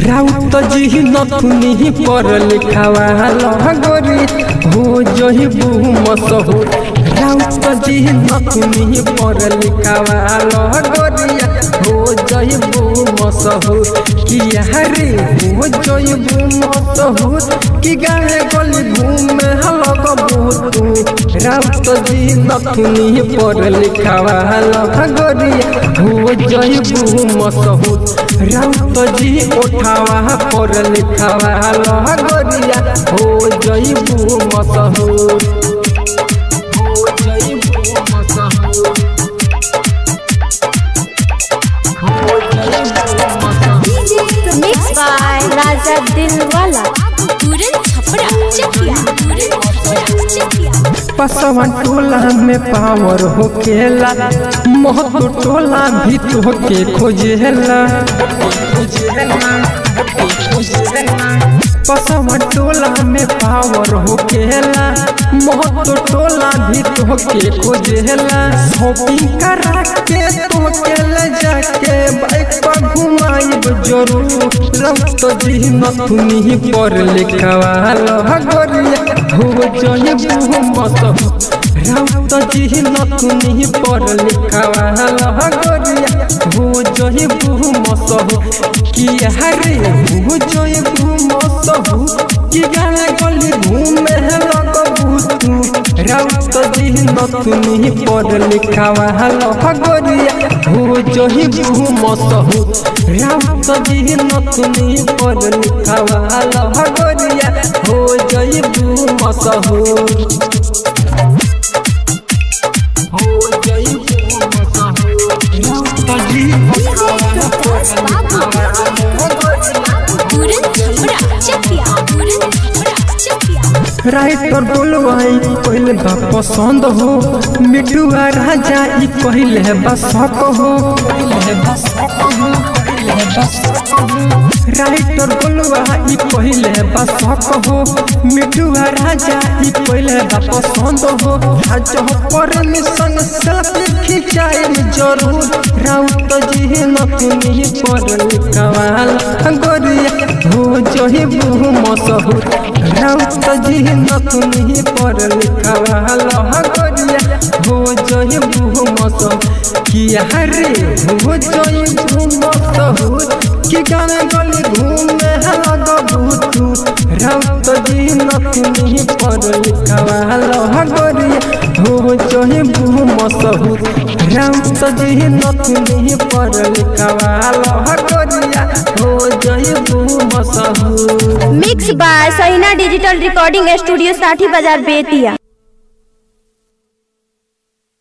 राउत जी नथुनी पर लिखावा लगोरी हो जही मसहू राउत जी नथुनी पर लिखावा लगोरिया हो जही मसहू किया रे हो जही मसहू कि गाने गली घूमे हलक बहुतू राउत जी नथुनी पर लिखावा लगोरिया हो जही मसहू राउत जी उठावा पर लिखावा लगोरिया हो जईबू मसहूर हो जईबू मसहूर हो जईबू मसहूर मिक्स बाय राजा दिलवाला तुरंत छपरा चकिया तुरंत छपरा चकिया पसवन टोला में पावर हो केला महतो टोला भी तो के खोजेला पसवन टोला में पावर हो केला महतो टोला भी तो के खोजेला शॉपिंग करा के तो के ले जाके बाइक पर घुमाइब जरूर रक्त जी नथुनी पर लिखवा लगोरिया हो जईबू मत राउत जी नथुनी पर लिखवा लगोरिया हो जईबू मसहु किया रे हो जईबू मसहु कि गाना गली घूमे लगबू तू राउत जी नथुनी पर लिखवा लगोरिया हो जईबू मसहु राउत जी नथुनी पर लिखवा लगोरिया हो जईबू मसहु हो जईबू मसहु राउत जी तुरंत छपरा चकिया तुरंत छपरा चकिया राइटर बोलवाई पहले बा पसंद हो मिठुआ राजा ई पहले बस हो पहले बस हो पहले बस राइटर बोलवा ई पहले बस हो मिठुआ राजा ई पहले बा पसंद हो राजा परमिशन सेल्फी खिंचाई जरूर राउत जी नतनी पर लिखवाल गोरिया हो जही बहु मसहूर राउत जी नतनी पर लिखवाल गोरिया हो जही बहु मसहूर किया रे हो जही बहु मसहूर कि गाने गली घूमे लग भूतू राउत जी नतनी पर लिखवाल गोरिया हो जही बहु मसहूर राउत जी नतनी पर लिखवाल गोरिया हो जही बहु मसहूर mix by Sahina digital recording studio Sathi Bazar Bettiah